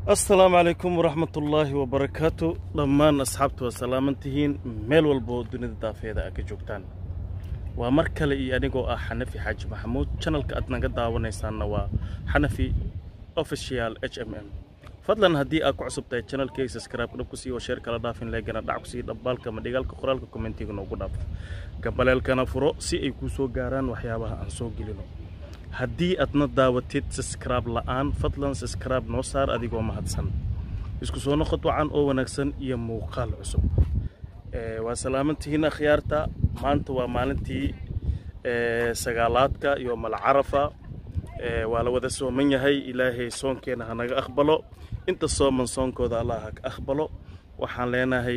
assalaamu calaykum waraxmatullaahi wabarakaatu dhammaan asxaabta waa salaaman tihiin meel walboo dunida daafeeda aad ka joogtaan waa mar kale iyo anigoo ah xanafi xaaji maxamuud janalka aad naga daawanaysaanna waa xanafi official h m m fadlan haddii aad ku cusub tahay janalkay subscribe dhab ku sii oo sheer kala dhaafin leegana dhac ku sii dhabbaalka ama dhigaalka qoraalka kommentiga noogu dhaaf gabaleelkana furo si ay kuu soo gaaraan waxyaabaha aan soo gelino haddii aadna daawatid subscribe la'aan fadlan subscribe noo saar adigoo mahadsan isku soo noqod wacan oo wanaagsan iyo muuqaal cusub waa salaamantihiin akhyaarta maanta waa maalintii sagaalaadka iyo malcarafa waa la wada sooman yahay ilaahay soonkeena hanaga aqbalo inta sooman soonkooda allah ha ka aqbalo waxaan leenahay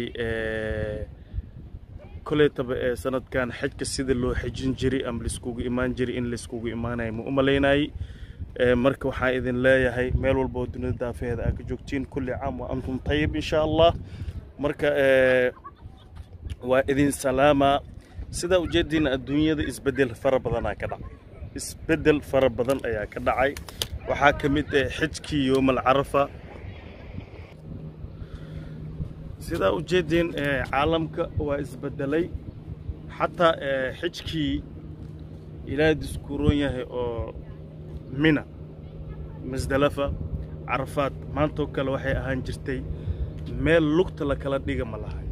koletaba ee sanadkan xajka sida loo xejin jiray ama laiskugu imaan jiray in laiskugu imaanaya ma u malaynayay marka waxaan idin leeyahay meel walba oo dunida daafeheeda aad ka joogtiin kulli caam wa antum tayib insha allah marka waa idin salaamaa sidaa ujeediina adduunyada isbeddel fara badanaa ka dhacay isbeddel fara badan ayaa ka dhacay waxaa ka mid ah xijkii yoomal carafa sidaa ujeediin caalamka waa isbedelay xataa xijkii ilaahay diskuuroon yahay oo mina masdalafa carafaad maantoo kale waxay ahaan jirtay meel lugta la kala dhiga ma lahay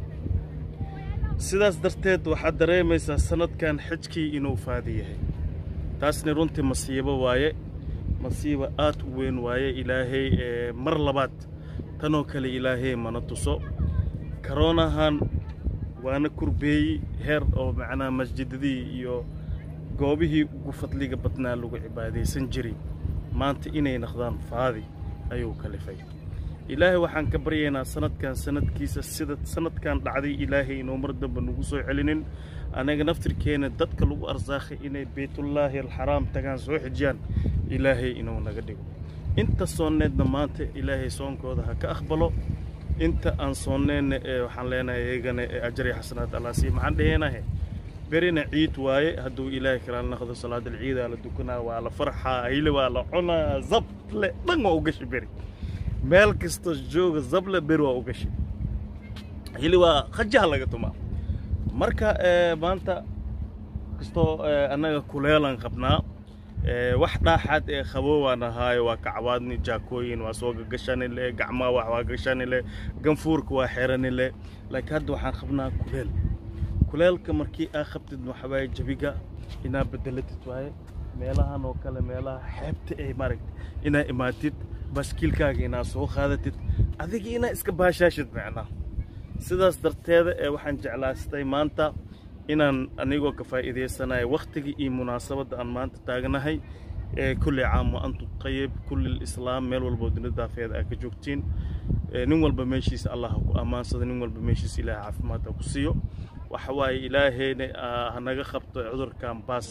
sidaas darteed waxaad dareemaysaa sanadkan xijkii inuu faadi yahay taasna runtii masiibo waaye masiibo aad u weyn waaye ilaahay mar labaad tanoo kale ilaahay mana tuso karoonahan waana kurbeeyey heer oo macnaha masjidadii iyo goobihii ugu fadliga badnaa lagu cibaadaysan jiray maanta inay naqdaan faadi ayuu kalifay ilaahay waxaan ka baryaynaa sanadkan sanadkiisa sida sanadkan dhacday ilaahay inuu mar damba nagu soo celinin anaga naftirkeena dadka lagu arsaakhay inay baytullaahi alxaraam tagaan soo xijiyaan ilaahay inuu naga dhigo inta soonneedna maanta ilaahay soonkooda ha ka aqbalo inta aan soonneenna ee waxaan leenahay iyagana ee ajar iyo xasanaad allah sii maxaan dhaheenahe berina ciid waaye hadduu ilaahay kala naqdo salaadal ciidaa la dukanaa waa la farxaa hile waa la cunaa zable dhan waa u gashi beri meel kastoo jooga zable beri waa u gashi hili waa khajaha laga tumaa marka maanta kastoo annaga kuleelan qabnaa wax dhaaxaad ee qaboowaan ahaayo waa kacwaadni jaakooyin waa soo gagashani le gacmaa wax waa gashani le ganfuurka waa xerani le laakiin hadda waxaan qabnaa kuleel kuleelka markii aa qabtid waxawaaye jabiga inaa bedelatid waaye meelahan oo kale meelaha xeebta ay maaragta inaa imaatid baaskiilkaaga inaa soo qaadatid adiga inaa iska baashaashid macnaa sidaas darteeda ee waxaan jeclaastay maanta inaan anigoo ka faa'iidaysanayo wakhtigii iyo munaasabadda aan maanta taagnahay ee kulli caam wa antum tayib kulli islaam meel walboo dunida daafeeda aad ka joogtiin nin walba meeshiisa allah ha ku ammaansado nin walba meeshiisa ilaahay caafimaad ha ku siiyo waxa waaye ilaahayna hanaga qabto cudurkan baas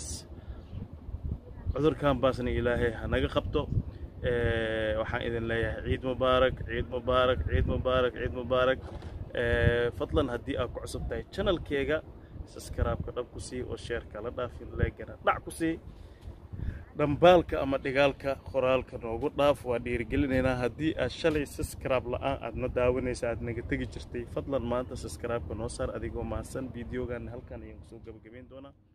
cudurkan baasna ilaahay hanaga qabto waxaan idin leeyahay ciid mubaarak ciid mubaarak ciid mubaarak ciid mubaarak fadlan haddii aad ku cusub tahay janalkeega saskaraabka dhab ku sii oo sheerka la dhaafin leegana dhac ku sii dhambaalka ama dhigaalka qoraalka noogu dhaaf waa dhiirigelinaynaa haddii aad shalay saskaraab la'aan aadna daawanaysa aad naga tegi jirtay fadlan maanta saskaraabka noo saar adigoo mahadsan fideogan halkan ayaan kusoo gabagabayn doonaa